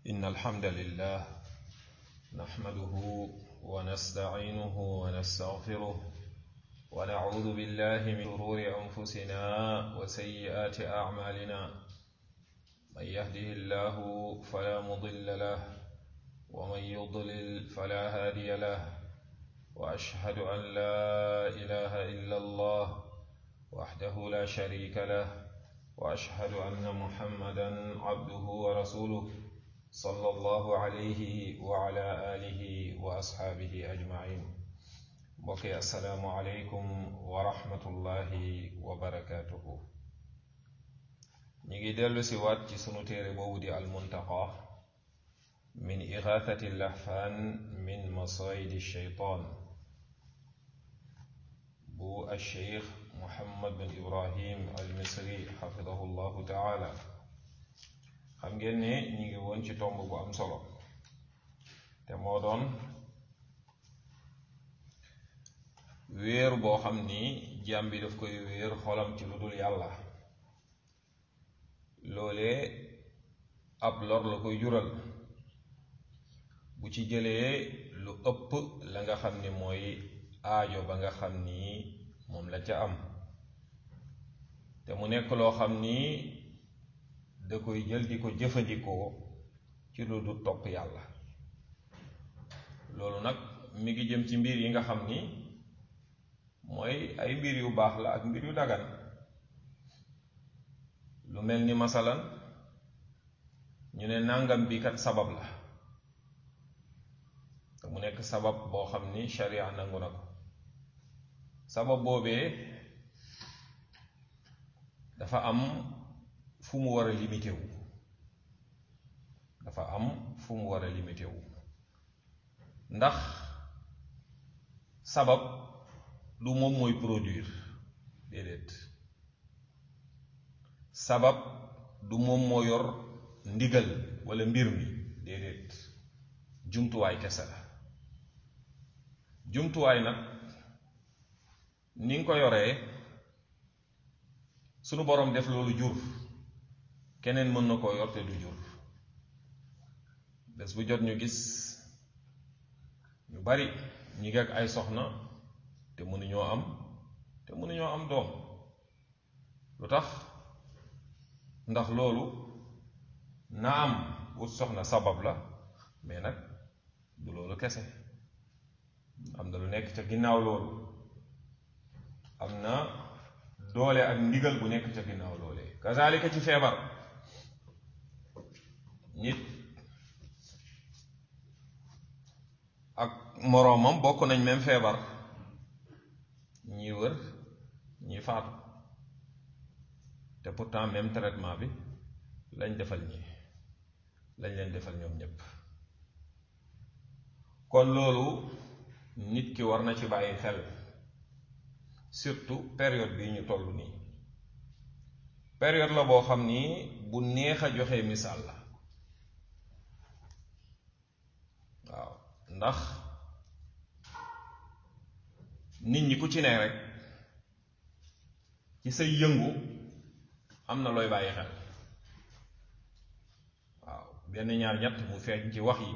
إن الحمد لله نحمده ونستعينه ونستغفره ونعوذ بالله من شرور أنفسنا وسيئات أعمالنا من يهده الله فلا مضل له ومن يضلل فلا هادي له وأشهد أن لا إله إلا الله وحده لا شريك له وأشهد أن محمدا عبده ورسوله صلى الله عليه وعلى آله وأصحابه أجمعين بقي السلام عليكم ورحمة الله وبركاته نيجي دلو سوات سنو تيري بودي المنتقى من إغاثة اللحفان من مصايد الشيطان بو الشيخ محمد بن إبراهيم المصري حفظه الله تعالى xam ngeen ne ñu ngi woon ci tomb bu am solo te moo doon wéer boo xam ni jaam bi daf koy wéer xolam ci lu dul yàlla loolee ab lor la koy jural bu ci jëlee lu ëpp la nga xam ni mooy aajo ba nga xam ni moom la ca am te mu nekk loo xam ni da koy jël di ko jëfandikoo ci lu du topp yàlla loolu nag mi ngi jëm ci mbir yi nga xam ni mooy ay mbir yu baax la ak mbir yu dagan lu mel ni masalan ñu ne nàngam bi kat sabab la te mu nekk sabab boo xam ni sharia nangu na ko sabab boobee dafa am fu mu war a limité wu dafa am fu mu war a limité wu ndax sabab du moom mooy produire déedéet sabab du moom moo yor ndigal walla mbir mi déedéet jumtuwaay kese la jumtuwaay nag ni nga ko yoree sunu boroom def loolu jur keneen mën na koo yor te du jur bés bu jot ñu gis ñu bari ñi ngi ak ay soxna te mënuñoo am te mënuñoo am doom lu tax ndax loolu na am wut soxna sabab la mais nag du loolu kese am na lu nekk ca ginnaaw loolu am na doole ak ndigal bu nekk ca ginnaaw loolee kazalika ci feebar nit ak moroomam bokk nañ même feebar ñi wër ñi faatu te pourtant même traitement bi lañ defal ñi lañ leen defal ñoom ñépp kon loolu nit ki war na ci bàyyi xel surtout période bii ñu toll nii période la boo xam ni bu neex a joxe misaal la waaw ndax nit ñi ku ci ne rek ci say yëngu am na looy bàyyi xel waaw benn ñaar ñett mu feeñ ci wax yi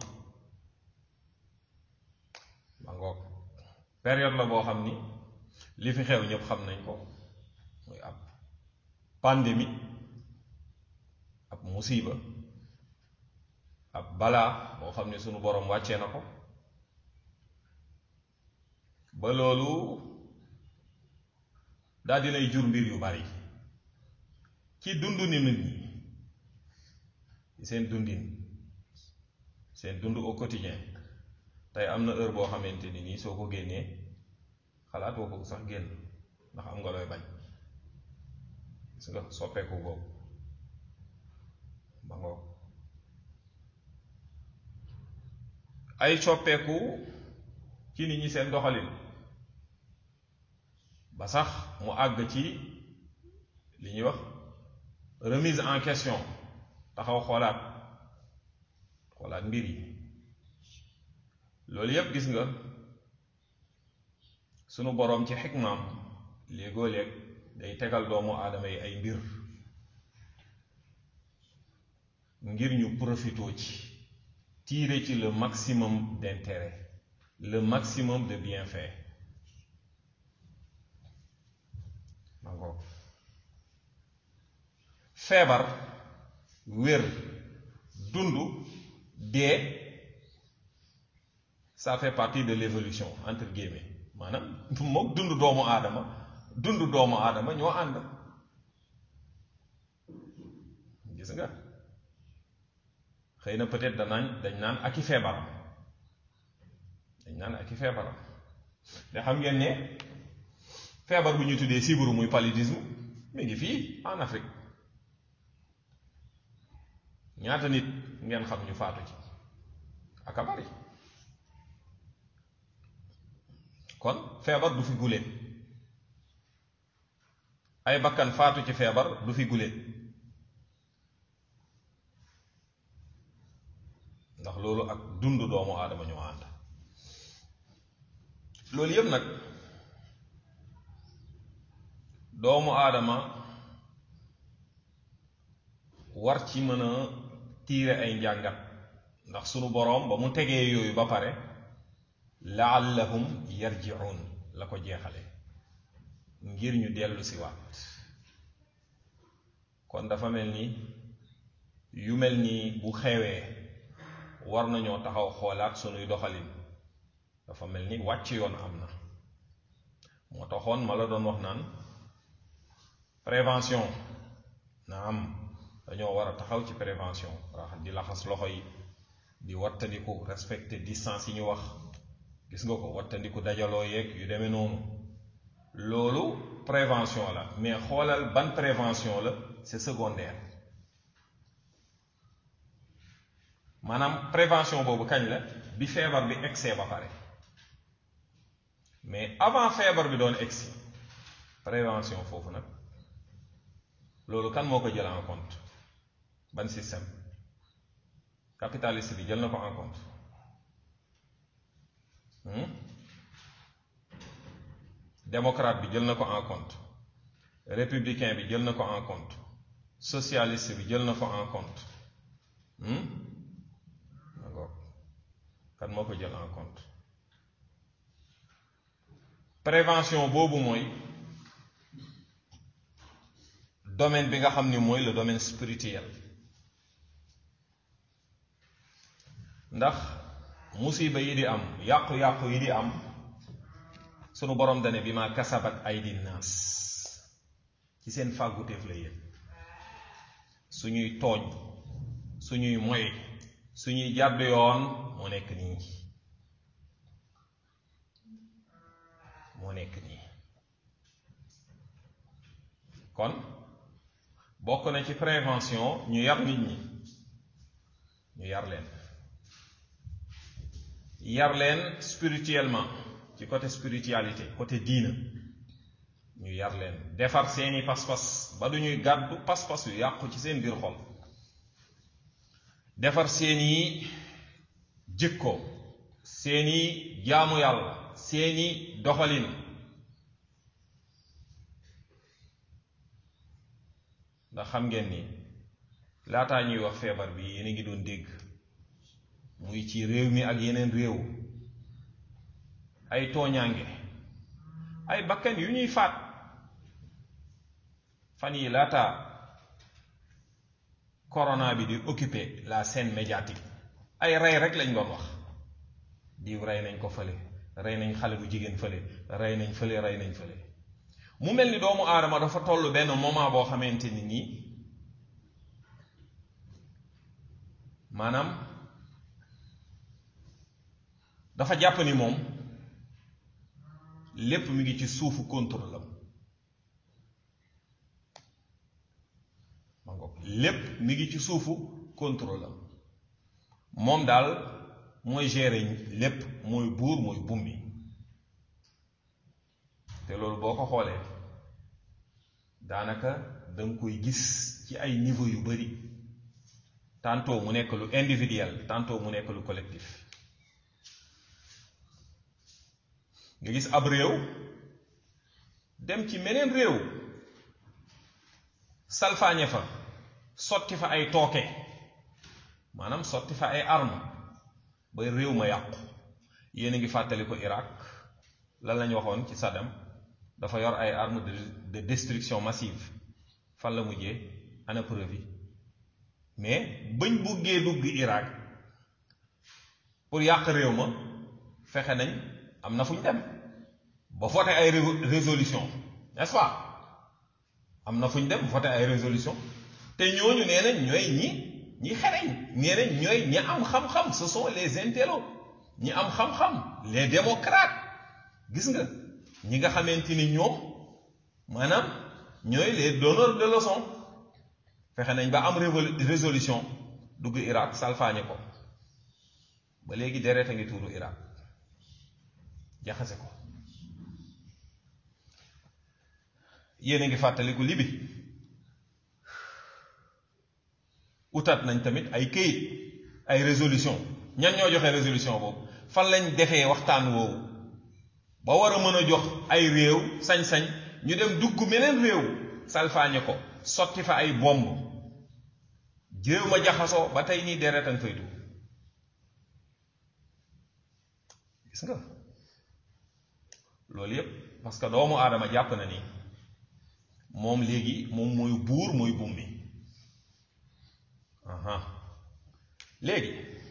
ma ngoog période la boo xam ni li fi xew ñëpp xam nañ ko muy ab pandémie ab musiba ab balaa boo xam ne sunu boroom wàccee na ko ba loolu daal dinay jur mbir yu bari ci dunduni nit ñi ci seen dundin seen dund au quotidien tey am na heure boo xamante ni nii soo ko génnee xalaatoo ko sax génn ndax am nga looy bañ gis nga soppeeku boobu ba ngoog ay soppeeku ci nit ñi seen doxalin ba sax mu àgg ci li ñuy wax remise en question taxaw xoolaat xoolaat mbir yi loolu yépp gis nga sunu boroom ci xikmaam léegoo léeg day tegal doomu aadama yi ay mbir ngir ñu profitoo ci tirer ci le maximum d'intérêt le maximum de bienfait ma ngoog feebar wér dund dee ça fait partie de l'évolution entre guillemets maanaam moom dund doomu aadama dund doomu aadama ñoo ànd gis nga xëy na peut-être danaañ dañ naan ak i feebaram dañ naan ak i feebaram te xam ngeen ne feebar bu ñu tuddee sibiru muy paludisme mi ngi fii en Afrique ñaata nit ngeen xam ñu faatu ci aka bari kon feebar du fi guléet ay bakkan faatu ci feebar du fi guléet ndax loolu ak dund doomu aadama ñoo ànd loolu yëpp nag doomu aadama war ci mën a tiire ay njàngat ndax sunu boroom ba mu tegee yooyu ba pare laallahum yarjiun la ko jeexale ngir ñu dellu si waat kon dafa mel ni yu mel ni bu xewee war nañoo taxaw xoolaat sunuy doxalin dafa mel ni wàcc yoon am na moo taxoon ma la doon wax naan prévention na am dañoo war a taxaw ci prévention raxas di laxas loxo yi di wattandiku respecter distance yi ñu wax gis nga ko wattandiku dajaloo yeeg yu demee noonu loolu prévention la mais xoolal ban prévention la c'est secondaire maanaam prévention boobu kañ la bi feebar bi egsee ba pare mais avant feebar bi doon egsi prévention foofu nag loolu kan moo ko jël en compte ban système capitaliste bi jël na ko en compte démocrate bi jël na ko en compte républicain bi jël na ko en compte socialiste bi jël na ko en compte d'accord kan moo ko jël en compte prévention boobu mooy domaine bi nga xam ni mooy le domaine spirituel ndax musiba yi di am yàqu-yàqu yi di am sunu borom dane bi ma kasabat aydi naas ci seen fàgguteef la yéen suñuy tooñ suñuy moy suñuy jàdd yoon moo nekk nii moo nekk nii kon bokk na ci prévention ñu yar nit ñi ñu yar leen yar leen spirituellement ci côté spiritualité côté diina ñu yar leen defar seeni pas-pas ba du ñuy gàddu pas-pas yu yàqu ci seen biir xol defar seeni jikko seeni jaamu yàlla seeni doxalin ndax xam ngeen ni laataa ñuy wax feebar bi yéen a ngi doon dégg muy ci réew mi ak yeneen réew ay tooñaange ay bakkan yu ñuy faat fan yi laataa corona bi di occuper la scène médiatique ay rey rek lañ doon wax diw rey nañ ko fële rey nañ xale bu jigéen fële rey nañ fële rey nañ fële mu mel ni doomu aadama dafa toll benn moment boo xamante ni nii maanaam dafa jàpp ni moom lépp mi ngi ci suufu contrôle am ma ngoog lépp mi ngi ci suufu contrôle am moom daal mooy gérer lépp mooy buur mooy bummi te loolu boo ko xoolee daanaka danga koy gis ci ay niveau yu bari tantôt mu nekk lu individuel tantôt mu nekk lu collectif nga gis ab réew dem ci meneen réew salfaañe fa sotti fa ay tooke maanaam sotti fa ay arme ba réew ma yàqu yéen a ngi fàttali ko Irak lan lañ waxoon ci Saddam dafa yor ay armes de de destruction massive fan la mujjee ana preuve yi mais bañ buggee dugg Irak pour yàq réew ma fexe nañ am na fu ñu dem ba voté ay résolution n'est-ce pas am na fu ñu dem voté ay résolution te ñooñu nee nañ ñooy ñi ñi xereñ nee nañ ñooy ñi am xam-xam ce sont les intellos ñi am xam-xam les démocrates gis nga ñi nga xamante ni ñoom maanaam ñooy les donneurs de leçons fexe nañ ba am résolution dugg Irak salfaañe ko ba léegi deret a ngi tuuru Irak jaxase ko yéen a ngi fàttaliku Libi utaat nañ tamit ay këyit ay résolution ñan ñoo joxe résolution boobu fan lañ defee waxtaan woowu ba war a mën a jox ay réew sañ-sañ ñu dem dugg meneen réew salfaañe ko sotti fa ay bomb jéew ma jaxasoo ba tey nii deret a nga fay dugg gis nga loolu yépp parce que doomu aadama jàpp na ni moom léegi moom mooy buur mooy bummi aha léegi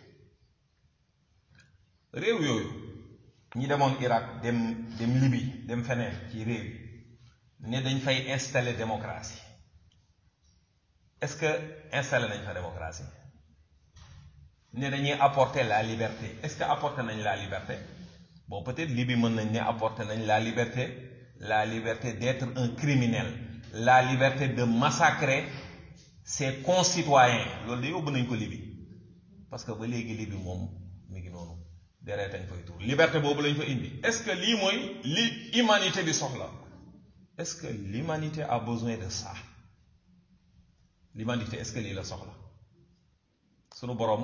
réew yooyu ñi demoon Irak dem dem Libye dem feneen ci réew yi ne dañ fay installer démocratie est-ce que installer nañ fa démocratie ne dañuy apporter la liberté est-ce que apporter nañ la liberté bon peut-être Libye mën nañ ne apporter nañ la liberté la liberté d'être un criminel la liberté de massacrer ses concitoyens loolu de yóbbu nañ ko Libye parce que ba léegi Libye moom mi ngi noonu deret añ fay tuur liberté boobu lañ fa indi est-ce que lii mooy li humanité bi soxla est-ce que l'humanité a besoin de ça l'humanité est-ce que lii la soxla sunu boroom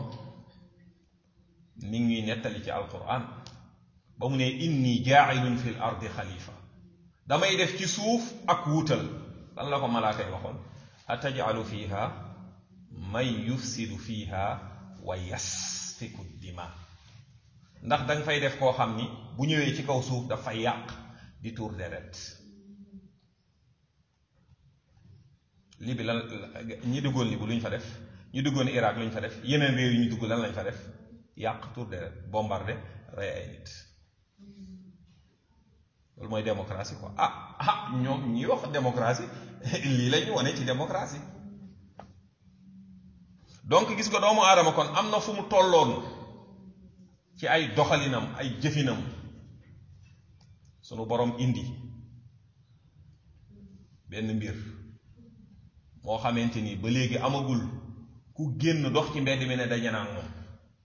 mi ngi nettali ci alquran ba mu ne inni jaailun fil ardi xalifa damay def ci suuf ak wuutal lan la ko malaaka yi waxoon atajalu fiha man yufsidu fiha wa yasfiku dima ndax danga fay def koo xam ni bu ñëwee ci kaw suuf dafay yàq di tuur deret lii bi lan ñi duggoon li bu lu ñu fa def ñi duggoon Irak lu ñu fa def yeneen réew yi ñu dugg lan lañ fa def yàq tuur deret bombardé rey ay nit loolu mooy démocratie quoi ah ah ñoom ñi wax démocratie lii la ñu wane ci démocratie donc gis nga doomu aadama kon am na fu mu tolloon ci ay doxalinam ay jëfinam sunu borom indi benn mbir moo xamante ni ba léegi amagul ku génn dox ci mbedd mi ne daje naa moom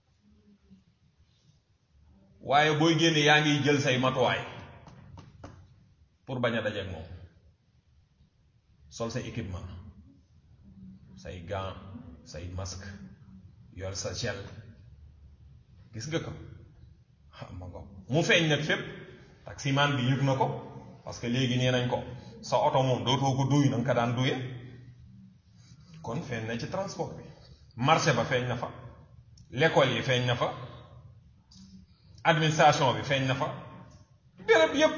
waaye booy génn yaa ngi jël say matuwaay pour bañ a dajeek moom sol sa équipement say gants say masque yor sa gel gis nga ko ma ko mu feeñ nag fépp taximaan bi yëg na ko parce que léegi nee nañ ko sa oto moom dootoo ko duy na nga ko daan duye kon feeñ na ci transport bi marché ba feeñ na fa l'école yi feeñ na fa administration bi feeñ na fa béréb yépp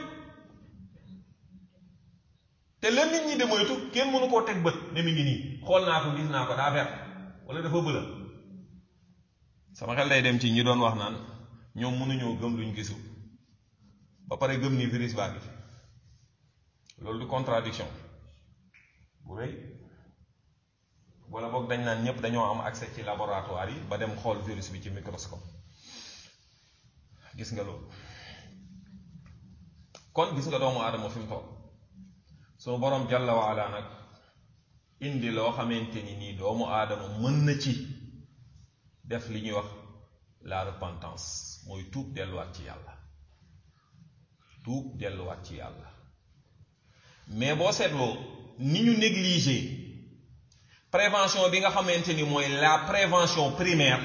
te la nit ñi de moytu kenn mënu koo teg bët ne mi ngi nii xool naa ko gis naa ko daa vert wala dafa bëla sama xel day dem ci ñi doon wax naan ñoom mënuñoo gëm luñ gisul ba pare gëm ni virus baa ngi fi loolu du contradiction bu rëy wala boog dañ naan ñëpp dañoo am accès ci laboratoire yi ba dem xool virus bi ci microscope gis nga loolu kon gis nga doomu aadama fi mu toll sunu boroom jàlla wa ala nag indi loo xamante ni nii doomu aadama mën na ci def li ñuy wax la repentance mooy tuub delluwaat ci yàlla tuub delluwaat ci yàlla mais boo seetloo ni ñu négliger prévention bi nga xamante ni mooy la prévention primaire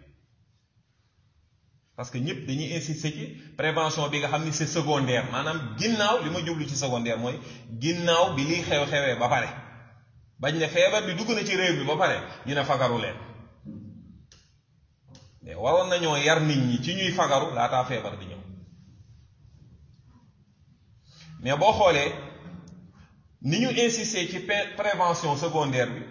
parce que ñëpp dañuy insister ci prévention bi nga xam ni c'est secondaire maanaam ginnaaw li ma jublu ci secondaire mooy ginnaaw bi liy xew-xewee ba pare bañ ne feebar bi dugg na ci réew bi ba pare ñu ne fagaru leen mais waroon nañoo yar nit ñi ci ñuy fagaru laataa feebar di ñëw mais boo xoolee ni ñu insister ci prévention secondaire bi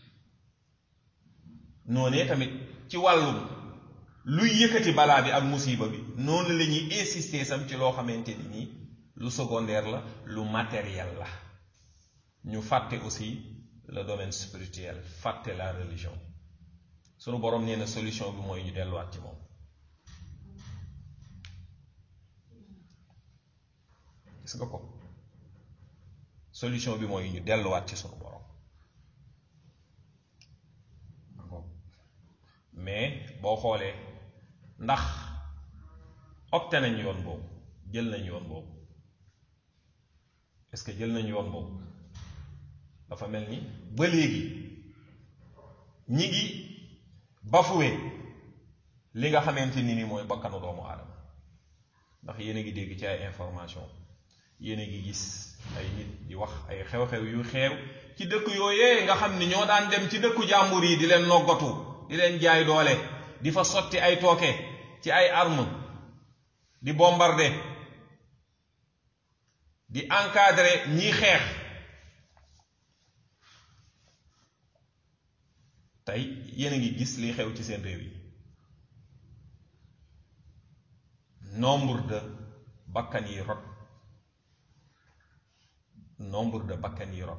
noonee tamit ci wàllum luy yëkkati balaa bi ak musiba bi noonu la ñuy insister sam ci loo xamante ni nii lu secondaire la lu matériel la ñu fàtte aussi le domaine spirituel fàtte la religion sunu borom nee na solution bi mooy ñu delluwaat ci moom gis nga ko solution bi mooy ñu delluwaat ci sunu borom mais boo xoolee ndax opté nañ yoon boobu jël nañ yoon boobu est-ce que jël nañ yoon boobu dafa mel ni ba léegi ñi ngi bafuwe li nga xamante ni ni mooy bakkanu doomu aadama ndax yéen a ngi dégg ci ay information yéen a ngi gis ay nit di wax ay xew-xew yu xeew ci dëkk yooyee nga xam ni ñoo daan dem ci dëkku jàmbur yi di leen noggatu di leen jaay doole di fa sotti ay tooke ci ay arme di bombarder di encadrer ñiy xeex tey yéen a ngi gis liy xew ci seen réew yi nombre de bakkan yi rot nombre de bakkan yi rot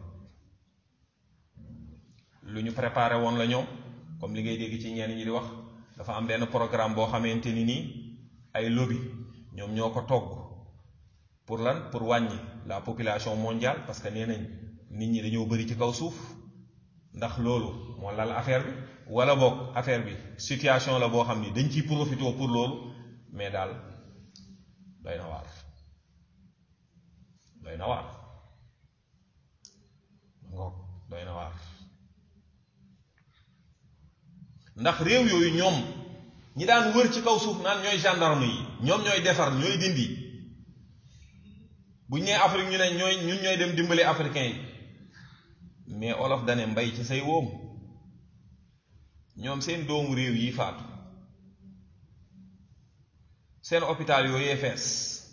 lu ñu préparé woon la ñoom comme li ngay dégg ci ñenn ñi di wax dafa am benn programme boo xamante ni nii ay lobby ñoom ñoo ko togg pour lan pour wàññi la population mondiale parce que nee nañ nit ñi dañoo bëri ci kaw suuf ndax loolu moo lal affaire bi wala boog affaire bi situation la boo xam ni dañ ciy profité pour loolu mais daal doy na waar doy na waar ngoog doy na waar ndax réew yooyu ñoom ñi daan wër ci kaw suuf naan ñooy gendarme yi ñoom ñooy defar ñooy dindi bu ñu nee Afrique ñu ne ñooy ñun ñooy dem dimbali africain yi mais olof dane mbay ci say wóom ñoom seen doomu réew yi faatu seen hôpital yooyee fees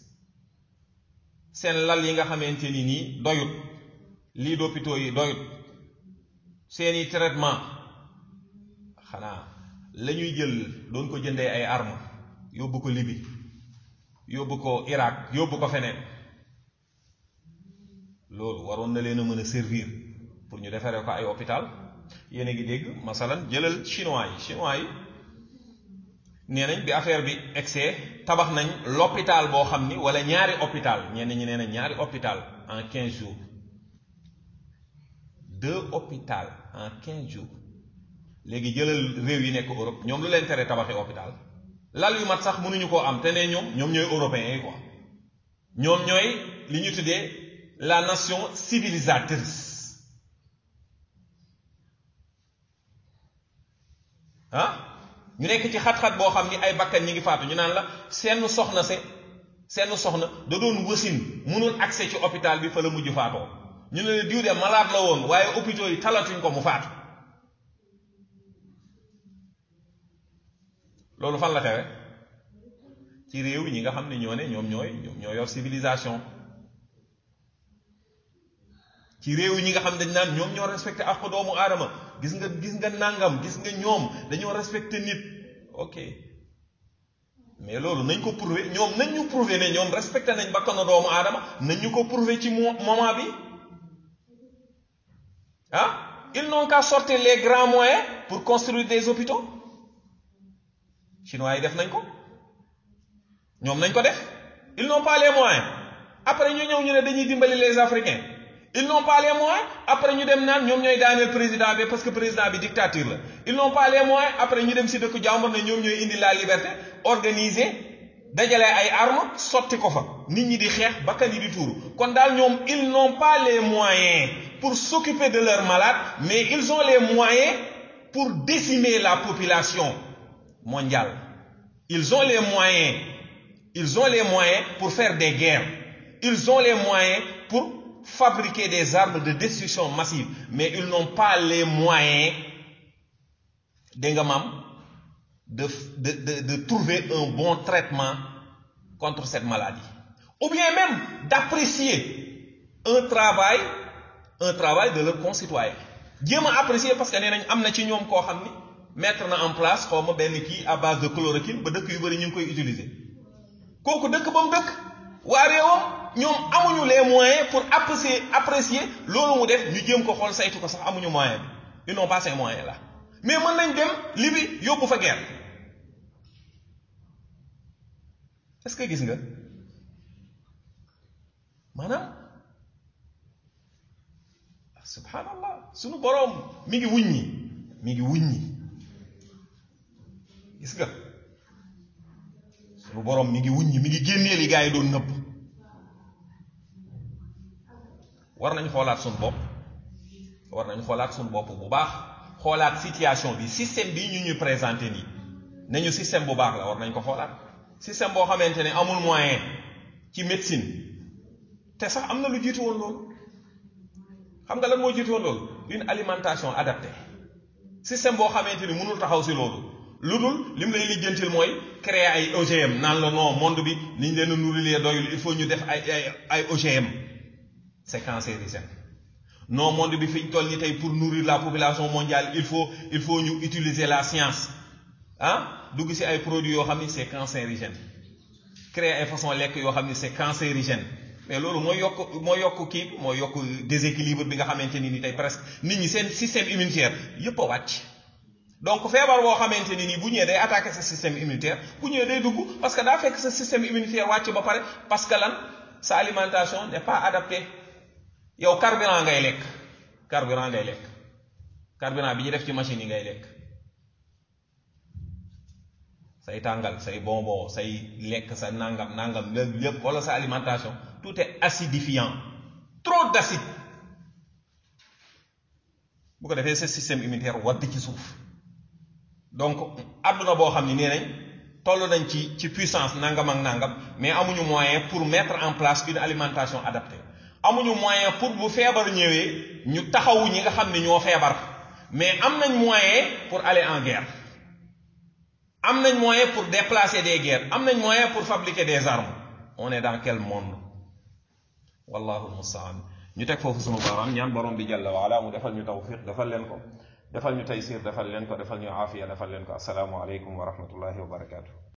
seen lal yi nga xamante ni nii doyut lii d'hôpitaux yi doyut seeni traitement xanaa la ñuy jël doon ko jëndee ay armes yóbbu ko Libye yóbbu ko Irak yóbbu ko feneen loolu waroon na leen a mën a servir pour ñu defaree ko ay hôpital yéen a ngi dégg masalan jëlal chinois yi chinois yi nee nañ bi affaire bi excès tabax nañ l'hôpital boo xam ni wala ñaari hôpital ñenn ñi nee nañ ñaari hôpital en quinze jours deux hôpital en quinze jours léegi jëlal réew yi nekk Europe ñoom lu leen tere tabaxi hôpital lal yu mat sax mënuñu koo am te ne ñoom ñoom ñooy européens yi quoi ñoom ñooy li ñu tuddee la nation civilisatrice ah ñu nekk ci xat-xat boo xam ni ay bakkan ñi ngi faatu ñu naan la seen soxna se seen soxna da doon wasin mënul accès ci hôpital bi fa la mujj faatoo ñu ne la diw de malade la woon waaye hôpitaux yi talatuñ ko mu faatu loolu fan la xewe ci réew ñi nga xam ne ñoo ne ñoom ñooy ñoom ñoo yor civilisation ci réew ñi nga xam dañ naan ñoom ñoo respecté ak doomu aadama gis nga gis nga nàngam gis nga ñoom dañoo respecté nit ok mais loolu nañ ko prouver ñoom nañ ñu prouver ne ñoom respecté nañ bakkanu doomu aadama nañ ñu ko prouver ci moment bi ah ils n'ont qu'à sortir les grands moyens pour construire des hôpitaux chinois yi def nañ ko ñoom nañ ko def ils n'ont pas les moyens après ñu ñëw ñu ne dañuy dimbali les africains ils n'ont pas les moyens après ñu dem naan ñoom ñooy daaneel président bi parce que président bi dictature la ils n'ont pas les moyens après ñu dem si dëkku jàmbur ne ñoom ñooy indi la liberté organiser dajale ay armes sotti ko fa nit ñi di xeex bakkan yi di tuuru kon daal ñoom ils n'ont pas les moyens pour s'occuper de leurs malades mais ils ont les moyens pour décimer la population mondiale ils ont les moyens ils ont les moyens pour faire des guerres ils ont les moyens pour fabriquer des armes de destruction massive mais ils n'ont pas les moyens dégg nga maam de de de de trouver un bon traitement contre cette maladie ou bien même d'apprécier un travail un travail de leurs concitoyens jéem a apprécier parce que nee nañ am na ci ñoom koo xam ni mettre na en place xaw ma benn kii à base de chloroquine ba dëkk yu bëri ñu ngi koy utiliser kooku dëkk ba mu dëkk waa réewam ñoom amuñu les moyens pour apprécier apprécier loolu mu def ñu jéem ko xool saytu ko sax amuñu moyen bi ils n'ont pas ces moyens là mais mën nañ dem Libye yóbbu fa guerre est-ce que gis nga maanaam subhanallah sunu boroom mi ngi wuññi mi ngi wuññi gis nga sunu boroom mi ngi wuññi mi ngi génnee li gaa yi doon nëbb war nañ xoolaat sunu bopp war nañ xoolaat sunu bopp bu baax xoolaat situation bi système bi ñu ñuy présenté nii nañu système bu baax la war nañ ko xoolaat système boo xamante ne amul moyen ci médecine te sax am na lu jiitu woon loolu xam nga lan moo jiitu woon loolu une alimentation adaptée système boo xamante ni mënul taxaw si loolu lu dul li mu lay lijjantil mooy créer ay OGM naan la non monde bi niñ leen a nourrir doyul il faut ñu def ay ay ay OGM c'est cancérigène non monde bi fi ñu toll ni tey pour nourrir la population mondiale il faut il faut ñu utiliser la science ah dugg si ay produits yoo xam ni c'est cancérigène créer ay façon lekk yoo xam ni c'est cancérigène mais loolu mooy yokk mooy yokk kii mooy yokk déséquilibre bi nga xamante ni ni tey presque nit ñi seen système immunitaire yépp a wàcc donc feebar boo xamante ni nii bu ñëwee day attaquer sa système immunitaire bu ñëwee day dugg parce que daa fekk sa système immunitaire wàcc ba pare parce que lan sa alimentation n'est pas adaptée yow carburant ngay lekk carburant ngay lekk carburant bi ñu def ci machine yi ngay lekk say tàngal say bonbon say lekk sa nangam nangam lépp wala sa alimentation tout est acidifiant trop d'acide bu ko defee sa système immunitaire wadd ci suuf donc àdduna boo xam ne nee nañ toll nañ ci ci puissance nangam ak nangam mais amuñu moyen pour mettre en place une alimentation adaptée amuñu moyen pour bu feebar ñëwee ñu taxawu ñi nga xam ne ñoo feebar mais am nañ moyen pour aller en guerre am nañ moyen pour déplacer des guerres am nañ moyen pour fabriquer des armes on est dans quel monde wallahu almustaan ñu teg foofu sunu baaraam ñaan borom bi jalla waala mu defal ñu tawfiq defal leen ko defal ñu taysir defal leen ko defal ñu aafiya defal leen ko asalaamu aleykum wa rahmatullahi wa barakaatu